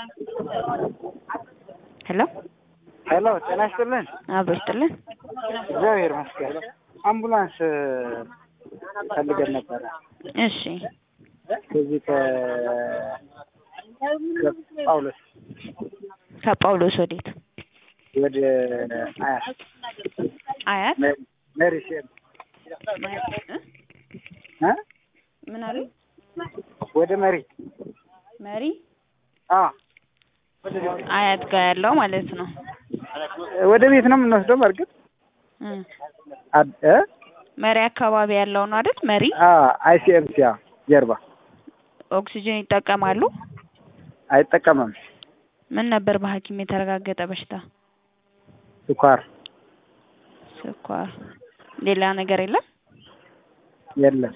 ሄሎ ሄሎ ጤና ይስጥልን። አብሮ ይስጥልን። እግዚአብሔር ይመስገን። አምቡላንስ ፈልገን ነበረ እሺ ከዚህ ከ ከጳውሎስ ከጳውሎስ ወዴት? ወደ አያት አያት መ- መሪ ሲል እ ምን አሉ? ወደ መሪ መሪ አ አያት ጋር ያለው ማለት ነው። ወደ ቤት ነው የምንወስደው። በእርግጥ እ አድ- እ መሪ አካባቢ ያለው ነው አይደል? መሪ አ አይሲኤምሲ አ ጀርባ ኦክሲጅን ይጠቀማሉ። አይጠቀምም። ምን ነበር በሐኪም የተረጋገጠ በሽታ? ስኳር ስኳር። ሌላ ነገር የለም? የለም።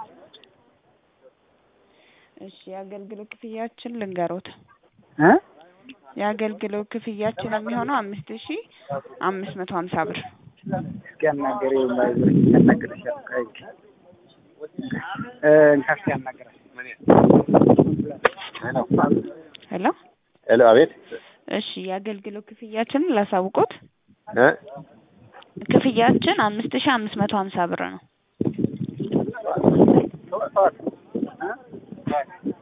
እሺ የአገልግሎት ክፍያችን ልንገሮት። እ የአገልግሎት ክፍያችን የሚሆነው አምስት ሺ አምስት መቶ ሀምሳ ብር። እስኪ አናገሪ ያናገረሻል። ቆይ እ እንካስኪ ያናገራል። ሄሎ ሄሎ፣ አቤት እሺ የአገልግሎት ክፍያችንን ላሳውቆት። እ ክፍያችን አምስት ሺ አምስት መቶ ሀምሳ ብር ነው። እ